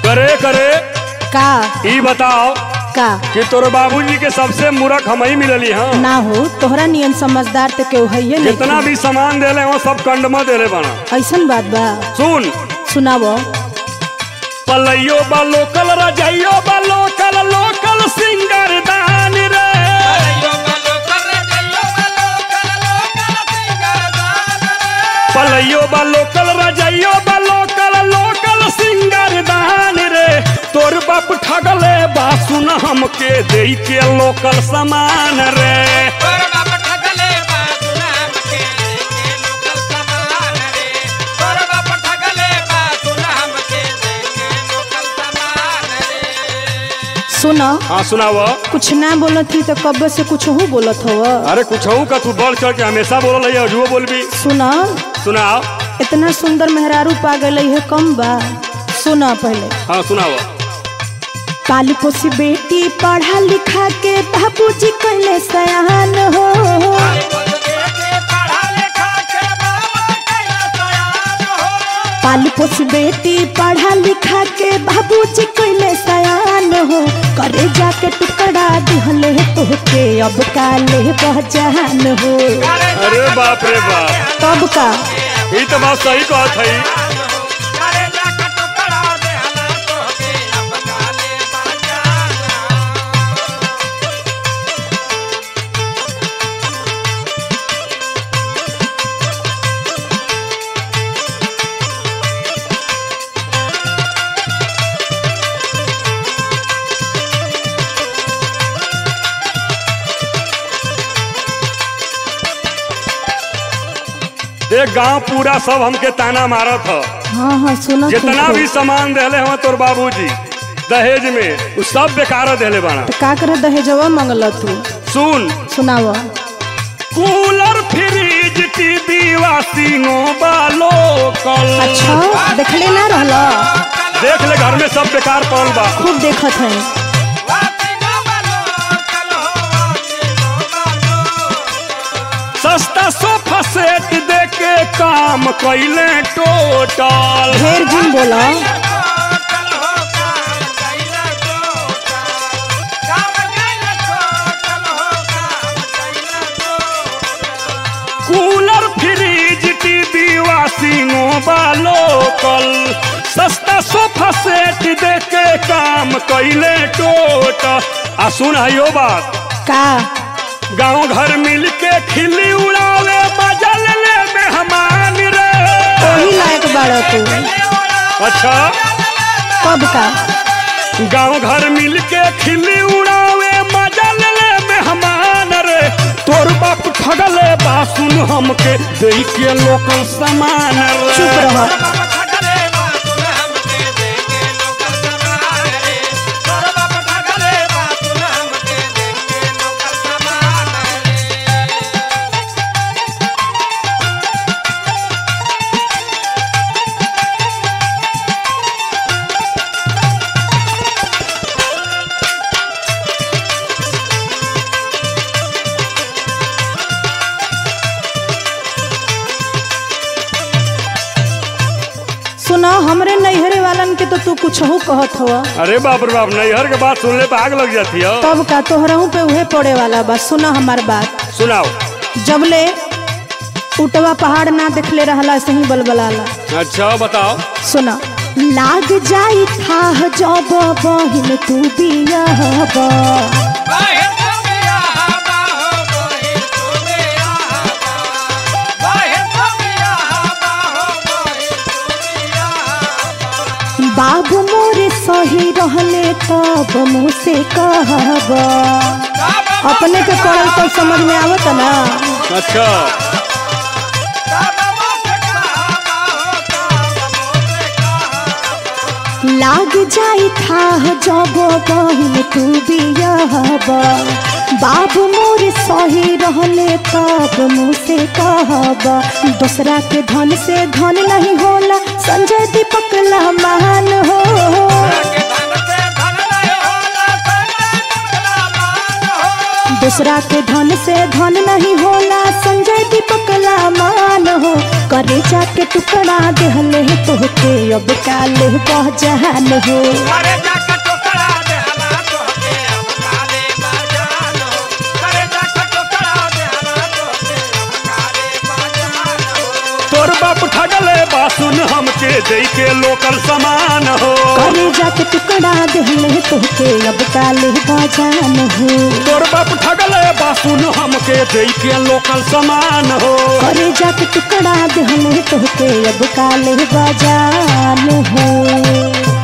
करे करे का ई बताओ का कि तोर बाबूजी के सबसे मूर्ख हम ही मिलली हाँ ना हो तोहरा नियन समझदार तो केहू है जितना भी सामान देले हो सब कंडमा देले बना ऐसन बात बा सुन सुनावो पलैयो बा लोकल रजैयो बा लोकल लोकल सिंगर दान रे पलैयो बा लोकल रजैयो बा लोकल लोकल सिंगर दान रे तोर बाप ठगले बा सुन हमके दे के लोकल सामान रे सुनो हाँ सुनाव कुछ ना बोलत थी तो कब से कुछ हो बोलत हो अरे कुछ का तू बढ़ चढ़ के हमेशा बोल रही है बोलबी सुनो सुनाओ इतना सुंदर मेहरारू पा गई है कम बा सुना पहले हाँ सुनाओ काली पोसी बेटी पढ़ा लिखा के बाबूजी कहले सयान हो काली पोसी बेटी पढ़ा लिखा के बाबूजी कहले सयान हो करे जाके टुकड़ा दिहले तोहके अब काले पहचान हो अरे बाप रे बाप तब का ये तो बात सही कहत है देख गांव पूरा सब हमके ताना मारत ह हाँ हाँ सुनो जितना भी सामान देले हो तोर बाबूजी दहेज में उ सब बेकार देले बाना का करे दहेजवा मंगल तू सुन सुनावा कूलर फ्रिज टीवी वाशिंगो बालो कल अच्छा देखले ना रहला देख ले घर में सब बेकार पड़ल बा खूब देखत है सस्ता सोफा सेट दे के काम कैले टोटल ढेर जिन बोला कूलर फ्रिज टीवी वाशिंगो बालो कल सस्ता सोफा सेट दे के काम कैले टोटल आ सुन यो बात का गांव घर मिल के खिल्ली उड़ावे बजल ले मेहमान रे वही लायक बाड़ा तू अच्छा कब का गांव घर मिल के खिल्ली उड़ावे मजल ले मेहमान रे तोर बाप ठगले बा सुन हमके दे के लोकल सामान रे चुप रह सुना हमरे नैहरे वालन के तो तू कुछ हो कहत हो अरे बाप रे बाप नैहर के बात सुनले पे आग लग जाती है तब का तोहरहू पे उहे पड़े वाला बा सुना हमार बात सुनाओ जबले उटवा पहाड़ ना देखले रहला सही बलबलाला अच्छा बताओ सुना लाग जाई था जब बहिन तू बियाहबा बाबू मोरे सही रहले तब मुँह से कहब अपने के पढ़ल तो समझ में आवत ना अच्छा लाग जाई था जब बहिन तू बियाहब बाबू मोरे सही रहले तब मुँह से कहब दूसरा के धन से धन नहीं होला संजय दीपक ला महान हो दूसरा के धन से धन नहीं होला संजय दीपक ला मान हो करे जा जाके टुकड़ा देहले तोहके अब काले बहजान हो करे जाके टोकरा देहला तोहके अब काले बाजान हो करे जाके टोकरा देहला तोहके अब काले बाजान हो तोर बाप ठगले बासुन हमके दे के लोकल समान हो करे जाके टुकड़ा देहले तोहके अब काले बहजान हो तोर बाप ठगले बासुन हमके दे के लोकल समान हो करे जाके टुकड़ा देहले तोहके अब काले बहजान हो